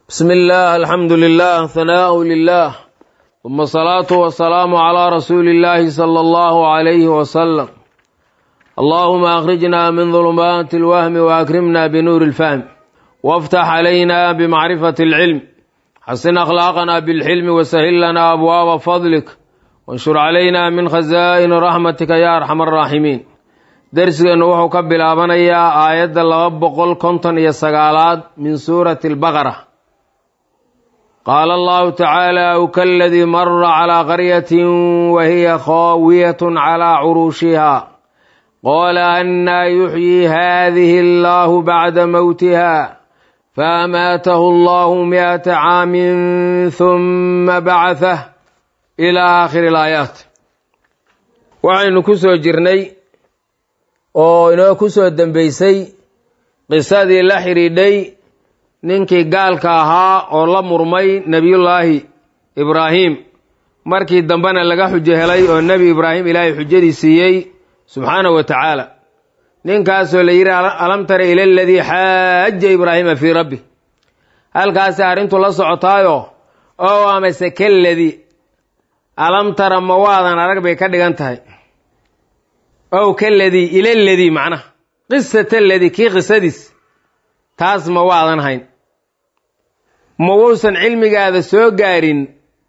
بسم الله الحمد لله ثناء لله ثم الصلاة والسلام على رسول الله صلى الله عليه وسلم اللهم أخرجنا من ظلمات الوهم وأكرمنا بنور الفهم وافتح علينا بمعرفة العلم حسن أخلاقنا بالحلم وسهل لنا أبواب فضلك وانشر علينا من خزائن رحمتك يا أرحم الراحمين درسنا وحو كبلابنيا آيات لغا بقول كنتن يسقالات من سورة البقرة قال الله تعالى أو كالذي مر على قرية وهي خاوية على عروشها قال أنا يحيي هذه الله بعد موتها فأماته الله مئة عام ثم بعثه إلى آخر الآيات waxaynu ku soo jirnay oo inoo ku soo dembaysay qisadii la xidhiidhay ninkii gaalka ahaa oo la murmay nebiyullaahi ibraahim markii dambena laga xujo helay oo nebi ibraahim ilaahay xujadii siiyey subxaanahu wa tacaala ninkaasoo la yidhi alam tara ila aladii xaaja ibraahima fii rabbi halkaasi arrintu la socotaayo oo amase kaladii alam tara ma waadan arag bay ka dhigan tahay ow kaladii ila ladii macnaha qisata ladii kii qisadiis taas ma waadan hayn ma wuusan cilmigaada soo gaarin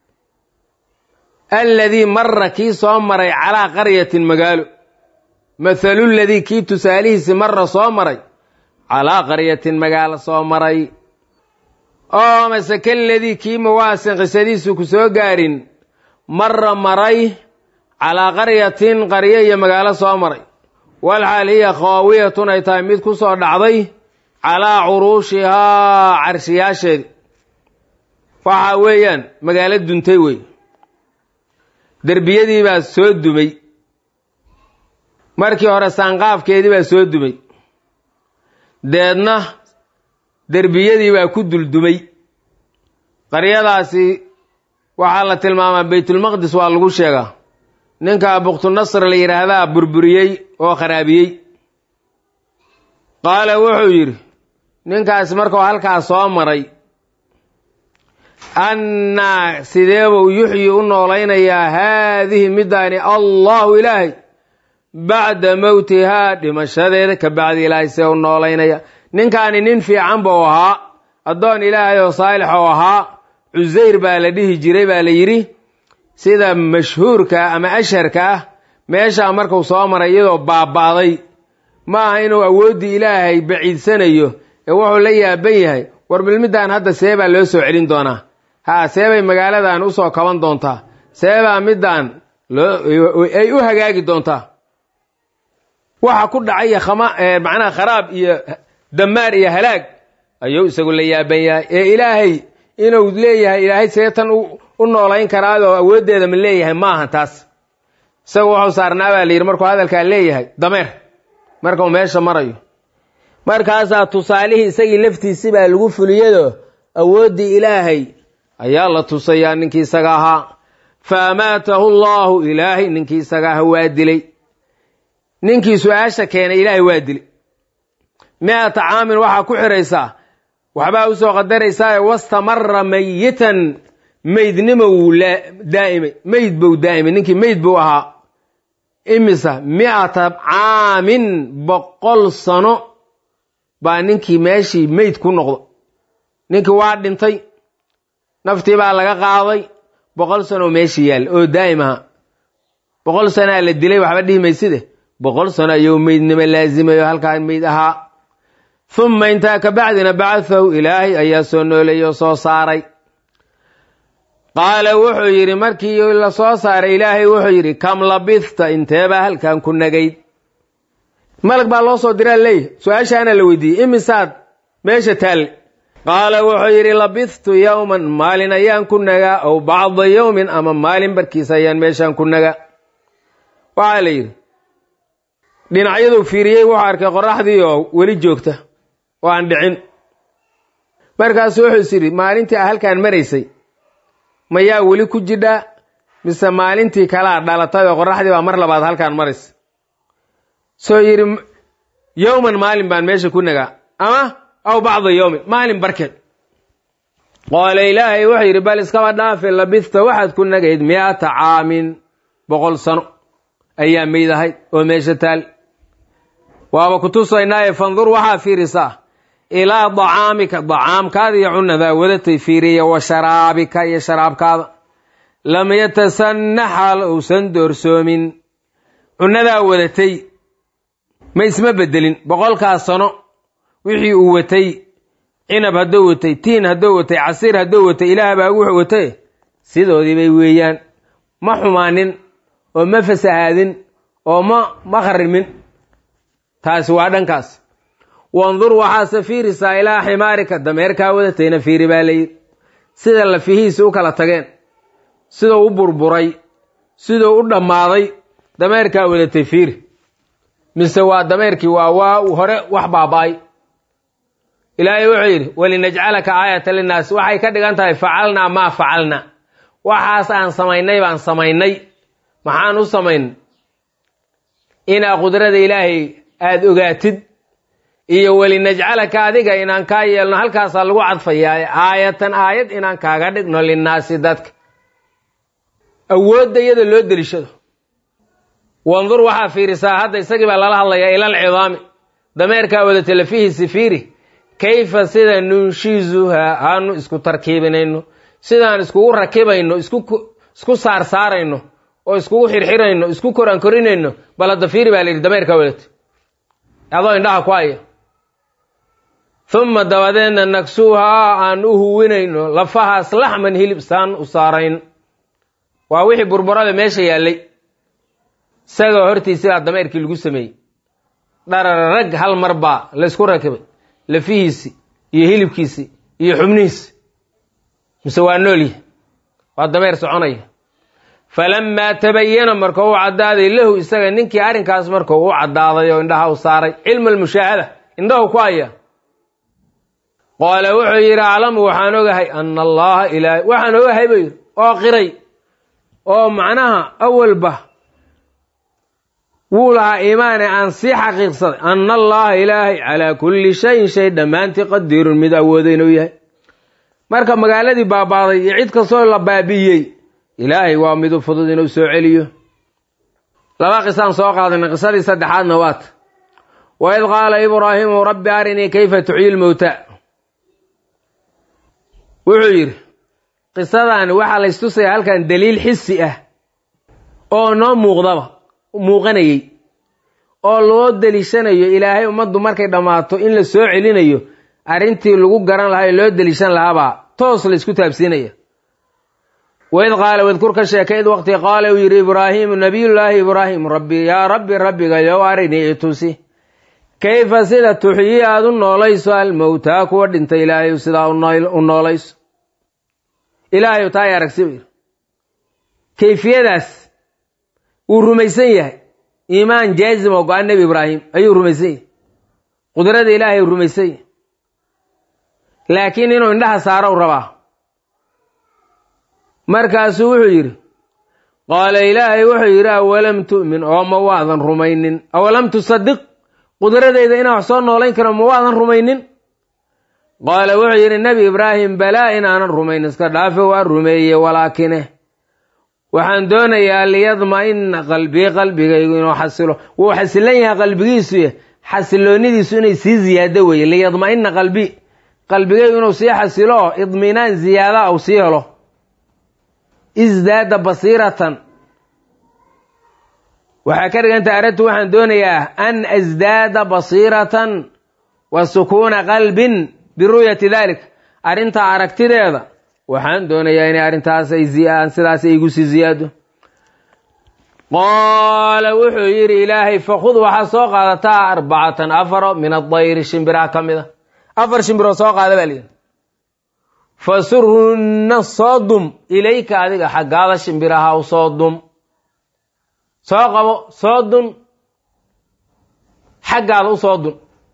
alladii mara kii soo maray calaa qaryatin magaalo mathaluladii kii tusaalihiisi mara soo maray calaa qaryatin magaalo soo maray oo mase kaladii kii ma waasan qisadiisu ku soo gaarin mara maray calaa qaryatin qaryo iyo magaalo soo maray walxaal hiya khaawiyatun ay tahay mid ku soo dhacday calaa curuushihaa carshiyaasheedi waxa weeyaan magaalo duntay wey derbiyadii baa soo dumay markii hore saanqaafkeedii baa soo dumay deedna derbiyadii baa ku duldumay qaryadaasi waxaa la tilmaamaa baytulmaqdis waa lagu sheegaa ninka buktunasr la yidhaahdaa burburiyey oo kharaabiyey qaala wuxuu yidhi ninkaas markuu halkaas soo maray annaa sideebuu yuxyi u noolaynayaa haadihi middaani allahu ilaahay bacda mowtihaa dhimashadeeda ka bacdi ilaahay see u noolaynaya ninkaani nin fiican buu ahaa addoon ilaahay oo saalix oo ahaa cusayr baa la dhihi jiray baa la yidhi sida mashhuurka ama asharka ah meeshaa markuu soo maray iyadoo baaba'day ma aha inuu awooddii ilaahay baciidsanayo ee wuxuu la yaaban yahay war bilmiddan hadda see baa loo soo celin doonaa haa seebay magaaladan u soo kaban doontaa seebaa middan ay u hagaagi doontaa waxa ku dhacaya macnaha kharaab iyo damaar iyo halaag ayuu isagu la yaaban yahay ee ilaahay inuu leeyahay ilaahay seetan u noolayn karaadoo awooddeeda ma leeyahay ma aha taas isagu wuxuu saarnaa baa la yidhi markuu hadalkaa leeyahay dameer markuu meesha marayo markaasaa tusaalihii isagii laftiisi baa lagu fuliyado awooddii ilaahay ayaa la tusayaa ninkii isaga ahaa fa amaatahu allaahu ilaahay ninkii isaga aha waa dilay ninkii su-aasha keenay ilaahay waa dilay mi-ata caamin waxaa ku xidhaysaa waxbaa usoo qadaraysaa wastamara mayitan meydnimo wuu daa'imay meyd buu daa'imay ninkii meyd buu ahaa imisa mi-ata caamin boqol sano baa ninkii meeshii meyd ku noqdo ninkii waa dhintay naftii baa laga qaaday boqol sanoo meeshii yaalla oo daa'im aha boqol sanaa la dilay waxba dhihi mayside boqol sano ayuu meydnimo laasimayo halkaa meyd ahaa humma intaa ka bacdina bacathahu ilaahay ayaa soo nooleeyey oo soo saaray qaala wuxuu yidhi markii la soo saaray ilaahay wuxuu yidhi kam labithta inteebaa halkan ku nagayd malag baa loo soo diraa leeyahy su-aashaana la weydiiyey imisaad meesha taalle qaala wuxuu yidhi labithtu yowman maalin ayaan ku nagaa ow bacda yowmin ama maalin barkiis ayaan meeshaan ku nagaa waxaa la yidhi dhinacyaduu fiiriyey wuxuu arkay qoraxdii oo weli joogta oo aan dhicin markaasu wuxuu is yidhi maalintii a halkaan maraysay mayaa weli ku jidhaa mise maalintii kalaa dhalatay oo qoraxdii baa mar labaad halkaan maraysa soo yidhi yowman maalin baan meesha ku nagaa ama aw bacda yowmin maalin barkeed qaala ilaahay wuxuu yidhi bal iskaba dhaafe labista waxaad ku nagayd mi'ata caamin boqol sano ayaa meyd ahayd oo meesha taal waaba ku tusaynaaye fandur waxaa fiirisaa ilaa dacaamika dacaamkaada iyo cunadaa wadatay fiiriya wa sharaabika iyo sharaabkaada lam yatasanna xaal uusan doorsoomin cunadaa wadatay ma isma bedelin boqolkaas sano wixii uu watay cinab hadduu watay tiin hadduu watay casiir hadduu watay ilaah baa wuxuu watay sidoodii bay weeyaan ma xumaanin oo ma fasahaadin oo ma ma kharimin taasi waa dhankaas wandur waxaase fiirisaa ilaa ximaarika dameerkaa wadatayna fiiri baa layidhi sida lafihiisi u kala tageen siduu u burburay siduu u dhammaaday dameerkaa wadatay fiiri mise waa dameerkii waa waa hore wax baaba-ay ilaahay wuxuu yidhi walinajcalaka aayata linnaas waxay ka dhigan tahay facalnaa maa facalna waxaas aan samaynay baan samaynay maxaan u samaynay inaa qudrada ilaahay aada ogaatid iyo walinajcalaka adiga inaan kaa yeelno halkaasaa lagu cadfayaa aayatan aayad inaan kaaga dhigno linnaasi dadka awoodda iyada loo delishado wandur waxaa fiirisaa hadda isagii baa lala hadlayaa ilal cidaami dameerkaa wadata lafihiisi fiiri kayfa sida nunshizuhaa aanu isku tarkiibinayno sidaan iskugu rakibayno isku saarsaarayno oo iskugu xirxirayno isku korankorinayno bal hadda fiiri baa layidhi dameerkaa wadata adoo indhaha ku haya uma dabadeedna nagsuuhaa aan u huwinayno lafahaas laxman hilib saan u saarayn waa wixii burburada meesha yaallay isagoo hortiisi baa dameerkii lagu sameeyey dharararag hal mar baa laysku rakibay lafihiisi iyo hilibkiisi iyo xubnihiisi mise waa noolyahy waa dameer soconaya falammaa tabayana markuu u caddaaday lahu isaga ninkii arrinkaas markuu u caddaaday oo indhaha u saaray cilma almushaahada indhahu ku haya qaala wuxuu yidhi aclamu waxaan ogahay ana allaha ilaahay waxaan ogahay buu yidhi oo qiray oo macnaha awalba wuu lahaa iimaane aan sii xaqiiqsaday ana allaha ilaahay calaa kulli shayin shay dhammaantii qadiirun mid awooda inuu yahay marka magaaladii baabaaday iyo cid kastoo la baabi'iyey ilaahay waa mid u fudud inuu soo celiyo laba qisaan soo qaadanay qisadii saddexaadna waata waid qaala ibraahimu rabbi arinii kayfa tuxyi lmowta wuxuu yidhi qisadaani waxaa laystusaya halkan daliil xisi ah oo noo muuqdaba muuqanayey oo loo deliishanayo ilaahay ummaddu markay dhammaato in la soo celinayo arrintii lagu garan lahaa ee loo deliishan lahaabaa toos laysku taabsiinaya waid qaala wadkur ka sheeka id waqti qaala uu yidhi ibraahiimu nabiyullaahi ibraahim rabbi yaa rabbi rabbiga yow arinii itusi kayfa sida tuxyi aad u noolayso almowtaa kuwa dhintay ilaahay sidaa u noolayso ilaahay taa ay aragsi u yidhi kayfiyadaas wuu rumaysan yahay iimaan jaazim oo go-an nebi ibraahim ayuu rumaysan yahay qudrada ilaahay rumaysan yahay laakiin inuu indhaha saaro u rabaa markaasuu wuxuu yidhi qaala ilaahay wuxuu yidhi awalam tu'min oo ma waadan rumaynin awalam tusadiq qudradayda inaan wax soo noolayn karo ma waadan rumaynin qaala wuxuu yidhi nebi ibraahim balaa inaanan rumayn iska dhaafe waa rumeeye walaakine waxaan doonayaa liyadma'ina qalbii qalbigaygu inuu xasilo wuu xasilan yahay qalbigiisu xasiloonidiisu inay sii ziyaado weeye liyadma'ina qalbii qalbigaygu inuu sii xasilo oo idminaan ziyaada uu sii helo isdaada basiiratan waxaa ka dhiganta aradtu waxaan doonayaa an asdaada basiiratan wa sukuuna qalbin biru'yati dalik arrintaa aragtideeda waxaan doonayaa inay arrintaas ay sidaas igu sii ziyaado qaala wuxuu yidhi ilaahay fakhud waxaa soo qaadataa arbacatan afaro min adayri shimbiraha ka mid a afar shimbiroo soo qaada baa layidhi fasurhunna soo dum ilayka adiga xaggaada shimbiraha u soo dum soo qabo soo dun xaggaada u soo dun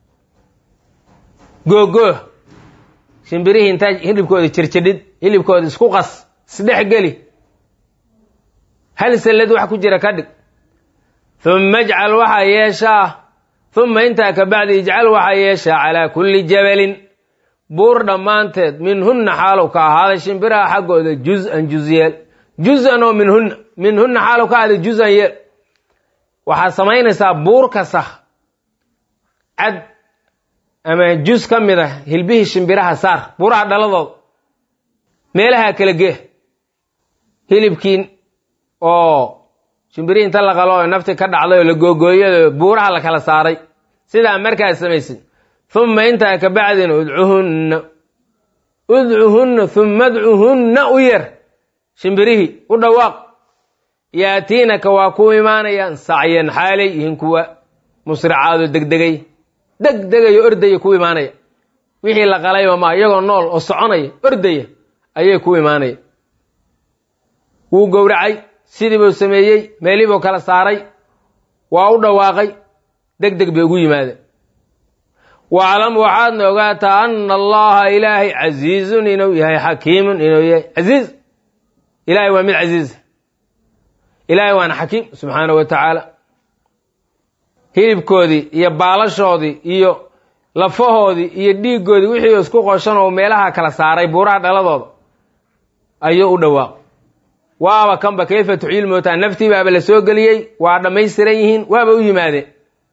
googooh shimbirihii intaa hilibkooda jirjidhid hilibkooda isku qas isdhex geli hal sallad wax ku jira ka dhig humma ijcal waxaa yeeshaa humma intaa ka bacdi ijcal waxaa yeeshaa calaa kulli jabalin buur dhammaanteed minhunna xaalow ka ahaaday shimbiraha xaggooda juz-an juzyeel juz-an oo minhunna minhunna xaalow ka ahaaday juz-an yeel waxaad samaynaysaa buur kasta cad ama juz ka mid a hilbihii shimbiraha saar buuraha dhaladooda meelaha kala gee hilibkiin oo shimbirihii inta la qalo oo nafti ka dhacday oo la googooyay buuraha la kala saaray sidaa markaad samaysid humma intaa ka bacdin udcuhunna udcuhunna humma adcuhunna u yar shimbirihii u dhawaaq yaatiinaka waa ku imaanayaan sacyan xaalay yihiin kuwa musricaado degdegay degdegayo ordaya ku imaanaya wixii la qalayba maa iyagoo nool oo soconaya ordaya ayay ku imaanaya wuu gowracay sidii buu sameeyey meelii buu kala saaray waa u dhawaaqay deg deg bay ugu yimaadeen waclam waxaadna ogaataa ana allaha ilaahay casiizun inuu yahay xakiimun inuu yahay casiiz ilahay waa mid casiiza ilaahay waana xakiim subxaanahu wa tacaala hilibkoodii iyo baalashoodii iyo lafahoodii iyo dhiiggoodii wixii isku qoshan oo meelaha kala saaray buuraha dhaladooda ayuu u dhawaaq waaba kanba kayfa tuxyiil mootaa naftii baaba la soo geliyey waa dhammaystiran yihiin waaba u yimaadeen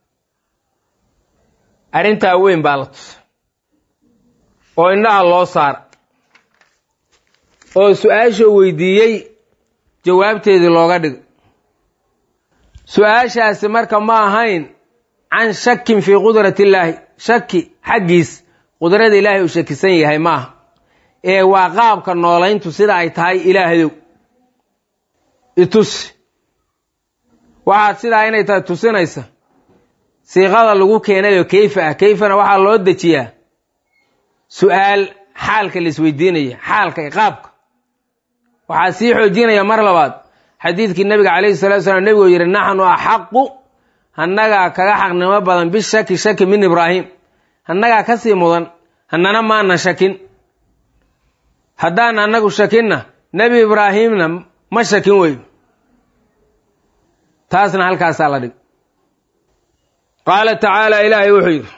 arrintaa weyn baa la tusa oo indhaha loo saara oo su-aashoo weydiiyey jawaabteedii looga dhigo su-aashaasi marka ma ahayn can shakin fii qudrati illaahi shaki xaggiis qudrada ilaahay uu shakisan yahay ma aha ee waa qaabka noolayntu sida ay tahay ilaahdow itusi waxaad sidaa inay tahay tusinaysa siiqada lagu keenayo kayfa ah kayfana waxaa loo dejiyaa su-aal xaalka la isweydiinaya xaalka qaabka waxaa sii xoojinaya mar labaad xadiidkii nabiga calayhi salatu salaam nebigoo yidhi naxnu axaqu hannagaa kaga xaqnimo badan bishaki shaki min ibraahim hannagaa ka sii mudan hannana maana shakin haddaan annagu shakinna nebi ibraahimna ma shakin weyn taasna halkaasaa la dhig qaala tacaala ilaahay wuxuu yidhi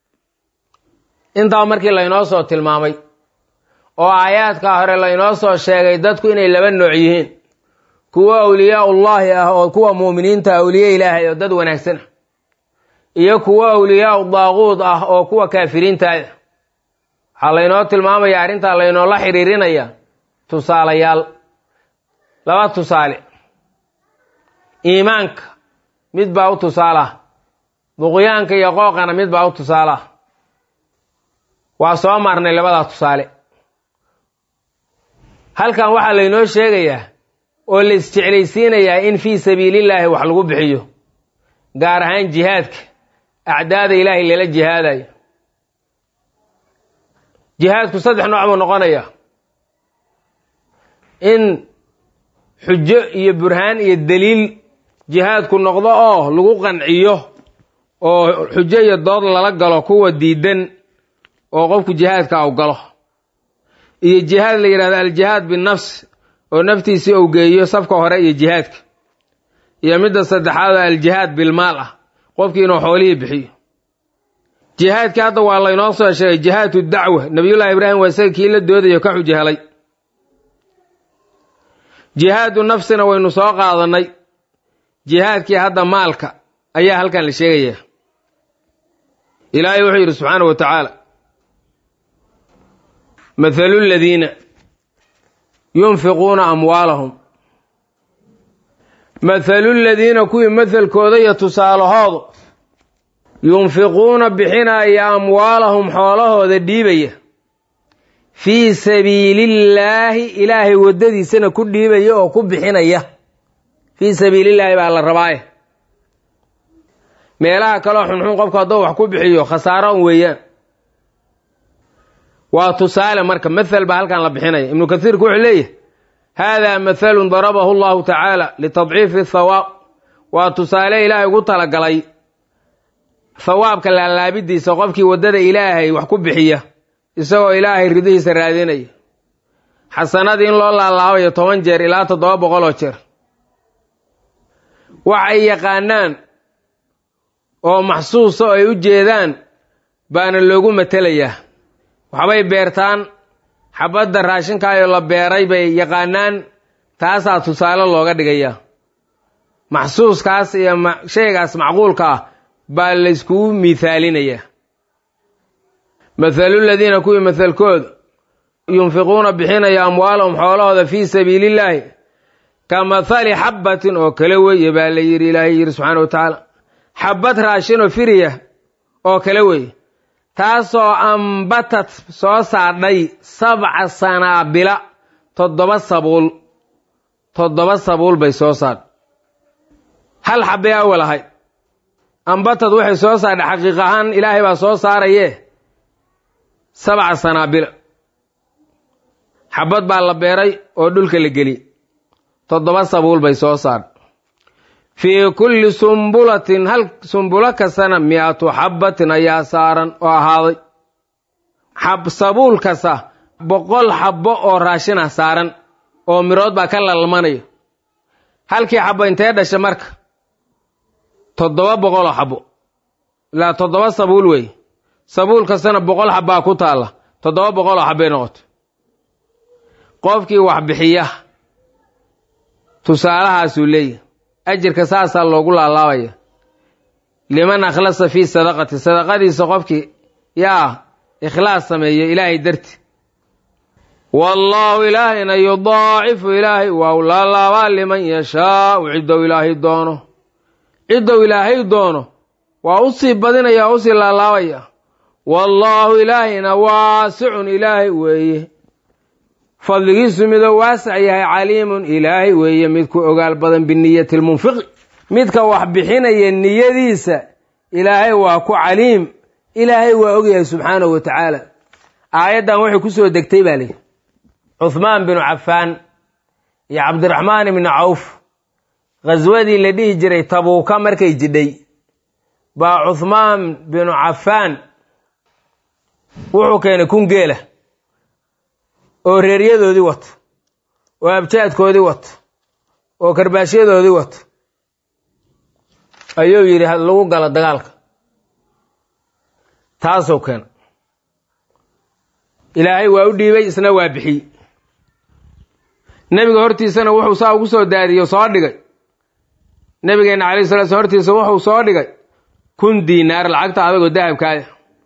intaa markii laynoo soo tilmaamay oo aayaadkaa hore laynoo soo sheegay dadku inay laba nooc yihiin kuwa awliyaa ullaahi ah oo kuwa muuminiinta awliye ilaahay oo dad wanaagsan ah iyo kuwa awliyaau daaquud ah oo kuwa kaafiriintaah waxaa laynoo tilmaamaya arrintaa laynoola xiriirinaya tusaalayaal laba tusaale iimaanka mid baa u tusaalaha duqyaanka iyo qooqana mid baa u tusaalaha waa soo marnay labadaa tusaale halkan waxaa laynoo sheegayaa oo la isjeclaysiinayaa in fii sabiilillaahi wax lagu bixiyo gaar ahaan jihaadka acdaada ilaahay lala jihaadayo jihaadku saddex nooc buu noqonayaa in xujo iyo burhaan iyo daliil jihaadku noqdo oo lagu qanciyo oo xujo iyo dood lala galo kuwa diidan oo qofku jihaadka aw galo iyo jihaad la yidhahdo aljihaad binafs oo naftiisii ou geeyo safka hore iyo jihaadka iyo midda saddexaad oo aljihaad bilmaal ah qofkii inuu xoolihii bixiyo jihaadkii hadda waa laynoo soo sheegay jihaadu dacwa nabiyullaahi ibraahim waa isaga kii la doodayo ka xujo helay jihaadu nafsina waynu soo qaadannay jihaadkii hadda maalka ayaa halkan la sheegayaa ilaahay wuxuu yidhi subxaana wa tacaala mathalu ladiina yunfiquuna amwaalahum mathalu ladiina kuwii mathalkooda iyo tusaalahoodu yunfiquuna bixinaya amwaalahum xoolahooda dhiibaya fii sabiilillaahi ilaahay waddadiisana ku dhiibaya oo ku bixinaya fii sabiilillaahi baa la rabaaye meelaha kaleo xunxun qofku hadduu wax ku bixiyo khasaaro un weeyaan waa tusaale marka mathal baa halkan la bixinaya ibnu kasiirku wuxuu leeyahay haadaa mathalun darabahu allahu tacaala litadciifi thawaab waa tusaale ilaahay ugu talagalay thawaabka laalaabidiisa qofkii waddada ilaahay wax ku bixiya isagoo ilaahay ridihiisa raadinaya xasanadii in loo laalaabayo toban jeer ilaa toddoba boqol oo jeer waxay yaqaanaan oo maxsuusa oo ay u jeedaan baana loogu matelayaa waxbay beertaan xabadda raashinkaayoo la beeray bay yaqaanaan taasaa tusaale looga dhigayaa maxsuuskaas iyo shaygaas macquulka ah baa layskugu miithaalinayaa mathalu ladiina kuwii mathalkooda yunfiquuna bixinaya amwaalahum xoolahooda fii sabiilillaahi ka mathali xabbatin oo kale weeye baa la yidhi ilaahay yidhi subxaana wa tacaala xabbad raashinoo firiya oo kale weeye taasoo ambatad soo saadhay sabca sanaabila toddoba sabuul toddoba sabuul bay soo saadhay hal xabbay awal ahayd ambatad waxay soo saadhay xaqiiq ahaan ilaahay baa soo saarayee sabca sanaabila xabbad baa la beeray oo dhulka la geliyey toddoba sabuul bay soo saadhay fii kulli sumbulatin hal sumbulo kastana mi-atu xabbatin ayaa saaran oo ahaaday sabuul kasta boqol xabbo oo raashin ah saaran oo mirood baa ka lalmanayo halkii xabbo intee dhasha marka toddoba boqoloo xabbo ilaa toddoba sabuul wey sabuul kastana boqol xabbaa ku taalla toddoba boqoloo xabbay noqoto qofkii wax bixiya tusaalahaasuu leeyahy ajirka saasaa loogu laalaabaya liman akhlasa fii sadaqati sadaqadiisa qofkii yaa ikhlaas sameeyo ilaahay darti wallaahu ilaahayna yudaacifu ilaahay waa u laalaabaa liman yashaau ciddou ilaahay doono ciddou ilaahay doono waa u sii badinaya waa u sii laalaabaya wallaahu ilaahayna waasicun ilaahay weeye fadligiisu midoo waasac yahay caliimun ilaahay weeye mid ku ogaal badan biniyati lmunfiqi midka wax bixinaya niyadiisa ilaahay waa ku caliim ilaahay waa ogyahay subxaanahu wa tacaala aayaddan waxay ku soo degtay baa lihi cuhmaan binu cafaan iyo cabdiraxmaan ibni cawf khaswadii la dhihi jiray tabuuka markay jidhay baa cuhmaan binu cafaan wuxuu keenay kun geela oo reeryadoodii wato oo abjaadkoodii wato oo karbaashyadoodii wato ayuu yidhi lagu galo dagaalka taasoo keena ilaahay waa u dhiibay isna waa bixiyey nebiga hortiisana wuxuu saa ugu soo daadiyey soo dhigay nebigeenna calayhi salatu slam hortiisa wuxuu soo dhigay kun diinaar lacagta adagoo dahabkaaya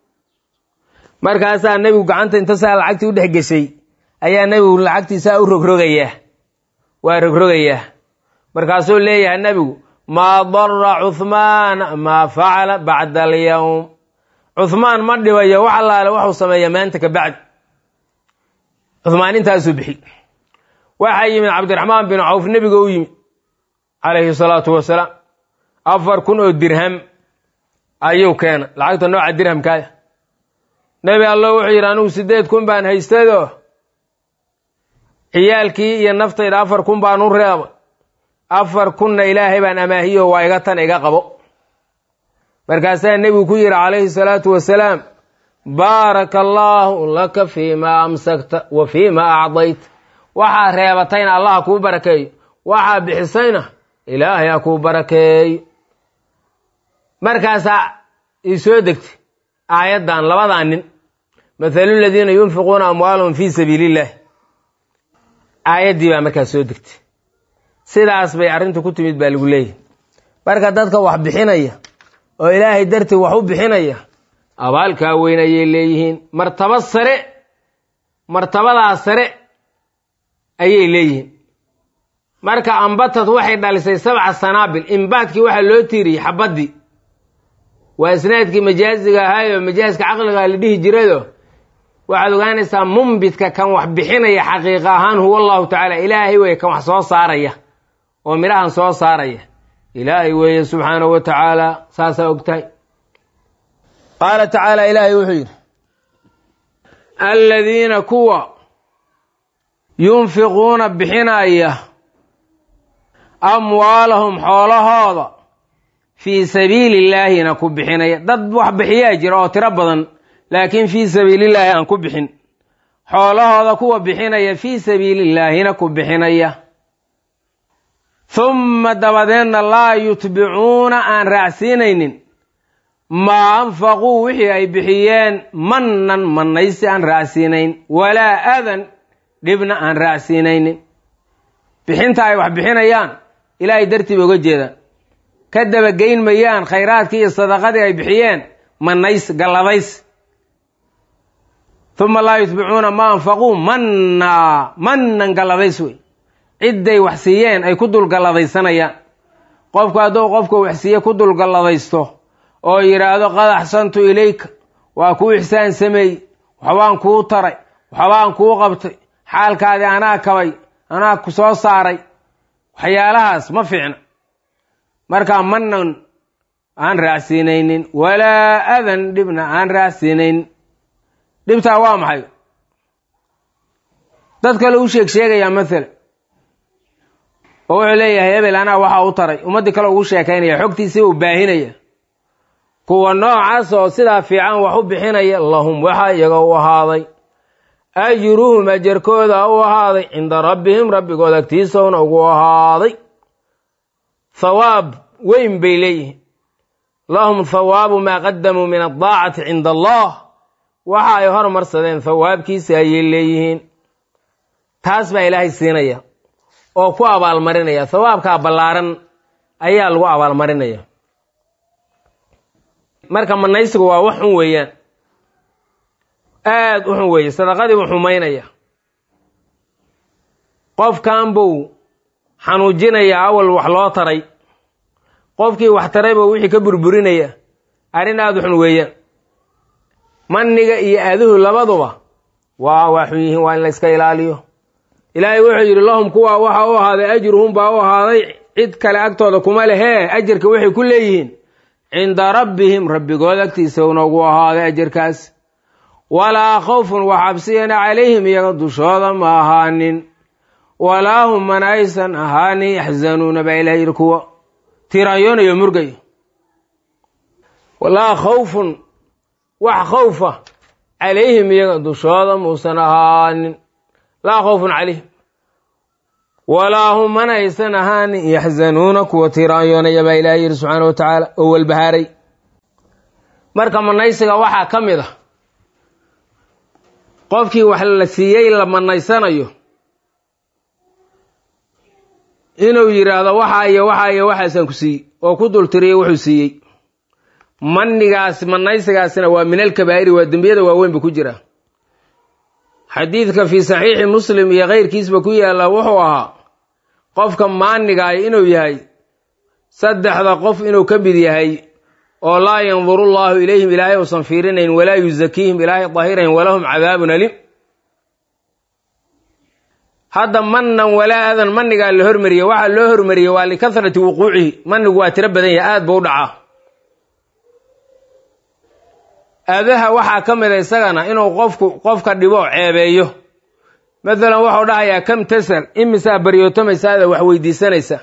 markaasaa nebigu gacanta inta saa lacagtii u dhex geshay ayaa nebigu lacagtiisaa u rogrogayaa waa rogrogayaa markaasuu leeyahay nebigu maa dara cuhmaana maa facala bacda alyowm cuhmaan ma dhibayo wax allaale waxuu sameeya maanta ka bacdi cuhmaan intaasuu bixi waxaa yimid cabdiraxmaan bin cawf nebiga u yimid calayhi salaatu wasalaam afar kun oo dirham ayuu keena lacagta nooca dirhamkaaya nebi allo wuxuu yidhi anigu siddeed kun baan haystayoo ciyaalkii iyo naftayda afar kun baan u reebay afar kunna ilaahay baan amaahiyo waa iga tan iga qabo markaasaa nebigu ku yidhi calayhi salaatu wasalaam baaraka allaahu laka fii maa amsakta wa fii maa acdayta waxaa reebatayna allah ha kuu barakeeyo waxaa bixisayna ilaahay ha kuu barakeeyo markaasaa ii soo degtay aayaddan labadaa nin mathalu ladiina yunfiquuna amwaalahum fii sabiili illahi aayaddii baa markaas soo degtay sidaas bay arrintu ku timid baa lagu leeyahy marka dadka wax bixinaya oo ilaahay dartii wax u bixinaya abaalkaa weyn ayay leeyihiin martaba sare martabadaa sare ayay leeyihiin marka ambatad waxay dhalisay sabca sanaabil imbaadkii waxaa loo tiiriyey xabaddii waa isnaadkii majaaziga ahaayoo majaaska caqliga la dhihi jirado waxaad ogaanaysaa mumbidka kan wax bixinaya xaqiiqa ahaan huwa allahu tacaala ilaahay weeye kan wax soo saaraya oo midhahan soo saaraya ilaahay weeye subxaanahu wa tacaala saasaa ogtahay qaala tacaala ilaahay wuxuu yidhi aladiina kuwa yunfiquuna bixinaya amwaalahum xoolahooda fii sabiili illaahina ku bixinaya dad wax bixiyaa jira oo tiro badan laakiin fii sabiilillaahi aan ku bixin xoolahooda kuwa bixinaya fii sabiilillaahina ku bixinaya humma dabadeedna laa yutbicuuna aan raacsiinaynin maa anfaquu wixii ay bixiyeen mannan mannaysi aan raacsiinayn walaa adan dhibna aan raacsiinaynin bixinta ay wax bixinayaan ilaahay dartii bay uga jeedaan ka dabageyn mayaan khayraadkii iyo sadaqadii ay bixiyeen mannays galladays uma laa yutbicuuna maa anfaquu mannaa mannan galladays wey cidday wax siiyeen ay ku dulgalladaysanayaan qofku hadduu qofka wax siiye ku dulgalladaysto oo yidhaahdo qad axsantu ilayka waa kuu ixsaan sameeyey waxbaan kuu taray waxbaan kuu qabtay xaalkaadii anaa kabay anaa ku soo saaray waxyaalahaas ma fiicna markaa manan aan raacsiinaynin walaa adan dhibna aan raacsiinaynin dhibtaa waa maxay dad kale u sheeg sheegayaa maala oo wuxuu leeyahay hebel anaa waxaa u taray ummaddii kale ugu sheekaynaya xogtiisii uu baahinaya kuwa noocaas oo sidaa fiican wax u bixinaya lahum waxaa iyaga u ahaaday ajruhum ajarkooda u ahaaday cinda rabbihim rabbigood agtiisowna ugu ahaaday thawaab weyn bay leeyihiin lahum thawaabu maa qadamuu min addaacati cinda allah waxa ay hormarsadeen thawaabkiisa ayay leeyihiin taas baa ilaahay siinaya oo ku abaalmarinaya thawaabkaa ballaaran ayaa lagu abaalmarinaya marka manaysigu waa wax xun weeyaan aada u xun weeye sadaqadii buu xumaynaya qofkan buu xanuujinaya awal wax loo taray qofkii wax taray buu wixii ka burburinaya arrin aada u xun weeyaan maniga iyo aaduhu labaduba waa waa xun yihiin waa in la yska ilaaliyo ilaahay wuxuu yidhi lahum kuwa waxa u ahaaday ajruhum baa u ahaaday cid kale agtooda kuma lehee ajarka waxay ku leeyihiin cinda rabbihim rabbigood agtiisa unagu ahaaday ajarkaas walaa khawfun wax cabsiyana calayhim iyaga dushooda ma ahaanin walaa hum mana aysan ahaanin yaxzanuuna baa ilaha yidhi kuwa tiraanyoonayo murgaya walaa khawfun wax khawfa calayhim iyaga dushooda muusan ahaanin laa khawfun calayhim walaa hum mana aysan ahaanin yaxzanuuna kuwa tiraanyoonaya baa ilaah yidhi subxaana wa tacaala oo walbahaaray marka manaysiga waxaa ka mid ah qofkii wax la siiyey la manaysanayo inuu yidhaahdo waxaa iyo waxaa iyo waxaasaan ku siiyey oo ku dultiriyey wuxuu siiyey manigaas manaysigaasina waa min alkabaa'iri waa dembiyada waaweyn ba ku jira xadiidka fii saxiixi muslim iyo keyrkiisba ku yaalla wuxuu ahaa qofka maanigaay inuu yahay saddexda qof inuu ka mid yahay oo laa yanduru llaahu ilayhim ilaahay uusan fiirinayn walaa yusakiihim ilaahay dahirayn walahum cadaabun alim hadda manan walaa adan manigaa la hormariyey waxaa loo hormariyey waa likasrati wuquucihi manigu waa tiro badan yahay aad buu u dhacaa aadaha waxaa ka mida isagana inuu qofku qofka dhibo ceebeeyo mathalan waxau dhahayaa kam tasal imisaa baryootamaysaada wax weydiisanaysa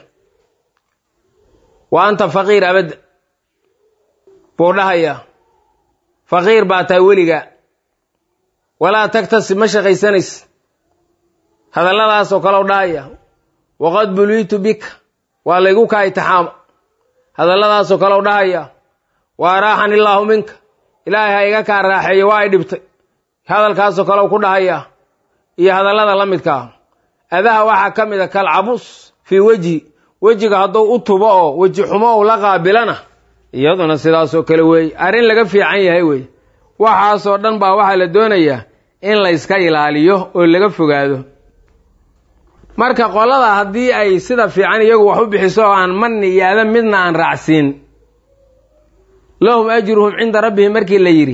wa anta faqiir abadda buu dhahayaa faqiir baa tahay weligaa walaa tagtasib ma shaqaysanaysa hadalladaasoo kaleu dhahaya waqad buliitu bika waa laygu kaa itixaama hadalladaasoo kaleu dhahaya wa araaxani illaahu minka ilaahay ha iga kaa raaxeeyo waa ay dhibtay hadalkaasoo kaleu ku dhahayaa iyo hadallada la midkaa adaha waxaa ka mid a kalcabus fii wejhi wejiga hadduu u tubo oo weji xumo uu la qaabilana iyaduna sidaasoo kale weeye arrin laga fiican yahay weeye waxaasoo dhan baa waxaa la doonayaa in la yska ilaaliyo oo laga fogaado marka qolada haddii ay sida fiican iyagu wax u bixiso oo aan manni iyo adan midna aan raacsiin lahum ajruhum cinda rabbihim markii la yidhi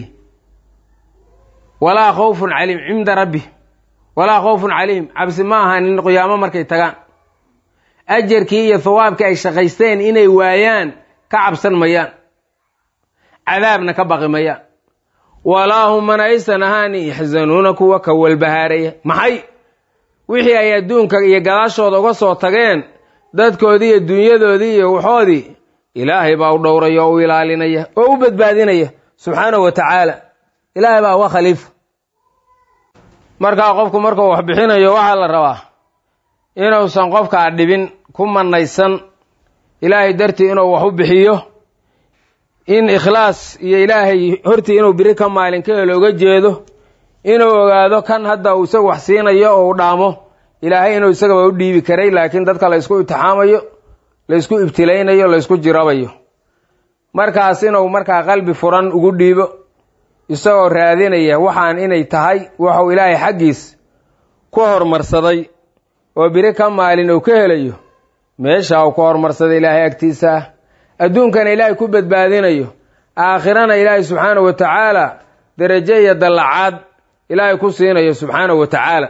walaa khawfun calayhim cinda rabbihim walaa khawfun calayhim cabsi ma ahanin qiyaamo markay tagaan ajarkii iyo hawaabkii ay shaqaysteen inay waayaan ka cabsan mayaan cadaabna ka baqi mayaan walaa hum mana aysan ahaanin yaxzanuuna kuwa ka walbahaaraya maxay wixii ay adduunka iyo gadaashooda uga soo tageen dadkoodii iyo dunyadoodii iyo waxoodii ilaahay baa u dhowraya oo u ilaalinaya oo u badbaadinaya subxaanahu wa tacaala ilaahay baa uga khaliifa markaa qofku markuu wax bixinayo waxaa la rabaa inuusan qofkaa dhibin ku manaysan ilaahay dartii inuu wax u bixiyo in ikhlaas iyo ilaahay hortii inuu biri ka maalin ka helo oga jeedo inuu ogaado kan hadda uu isaga wax siinayo oo u dhaamo ilaahay inuu isagaba u dhiibi karay laakiin dadka laysku imtixaamayo laysku ibtilaynayo laysku jirabayo markaas inuu markaa qalbi furan ugu dhiibo isagoo raadinaya waxaan inay tahay waxuu ilaahay xaggiis ku hormarsaday oo biri ka maalin uu ka helayo meesha uu ku hormarsaday ilaahay agtiisa ah adduunkana ilaahay ku badbaadinayo aakhirana ilaahay subxaanahu wa tacaala derajo iyo dallacaad ilaahay ku siinayo subxaanahu wa tacaala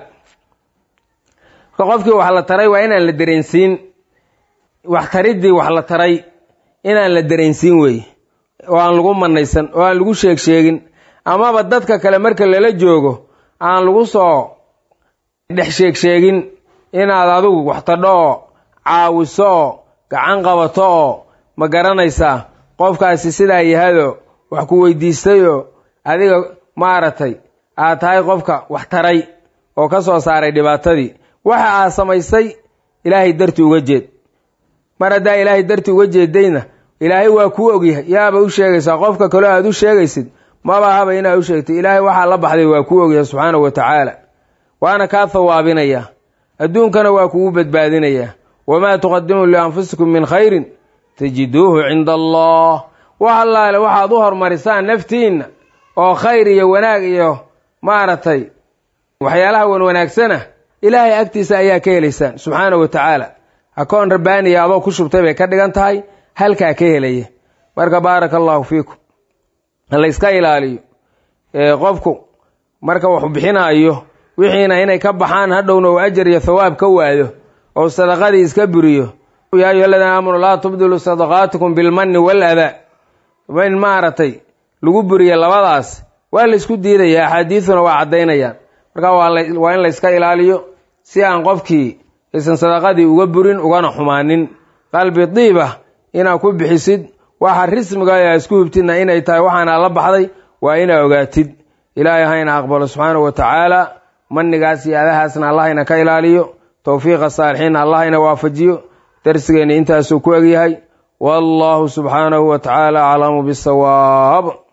marka qofkii wax la taray waa inaan la dareensiin wax tariddii wax la taray inaan la dareensiin weeye oo aan lagu manaysan oo aan lagu sheeg sheegin amaba dadka kale marka lala joogo aan lagu soo dhex sheeg sheegin inaad adigu wax tadho oo caawiso oo gacan qabato oo ma garanaysaa qofkaasi sidaa yahado wax ku weydiistayoo adiga maaragtay aad tahay qofka wax taray oo ka soo saaray dhibaatadii waxa aad samaysay ilaahay darti uga jeed mar haddaa ilaahay darti uga jeedayna ilaahay waa kuu ogyahay yaaba u sheegaysaa qofka kaleo aad u sheegaysid maba haba inaad u sheegtay ilaahay waxaa la baxday waa kuu ogyahay subxaanahu wa tacaala waana kaa hawaabinayaa adduunkana waa kugu badbaadinayaa wamaa tuqadimu lianfusikum min khayrin tajiduuhu cinda allah wax allaale waxaad u hormarisaan naftiinna oo khayr iyo wanaag iyo maaragtay waxyaalaha wan wanaagsana ilaahay agtiisa ayaa ka helaysaan subxaanahu wa tacaala akoon rabbaaniya adoo ku shubtay bay ka dhigan tahay halkaa ka helaya marka baaraka allahu fiikum layska ilaaliyo qofku marka wax bixinaayo wixiina inay ka baxaan hadhowna uu ajar iyo thawaab ka waayo oo sadaqadii iska buriyo yaa ayuha aladiina aamanuu laa tubdiluu sadaqaatikum bilmanni waladaa in maaragtay lagu buriya labadaas waa laysku diidaya axaadiiduna waa caddaynayaan marka waa in layska ilaaliyo si aan qofkii aysan sadaqadii uga burin ugana xumaanin qalbi diibah inaad ku bixisid waxa rismiga a isku hubtidna inay tahay waxaana la baxday waa inaa ogaatid ilaahay hayna aqbalo subxaanahu wa tacaala manigaas iyo adahaasna allahayna ka ilaaliyo towfiiqa saalixiinna allahayna waafajiyo darsigeenna intaasuu ku egyahay wallahu subxaanahu wa tacaala aclamu bisawaab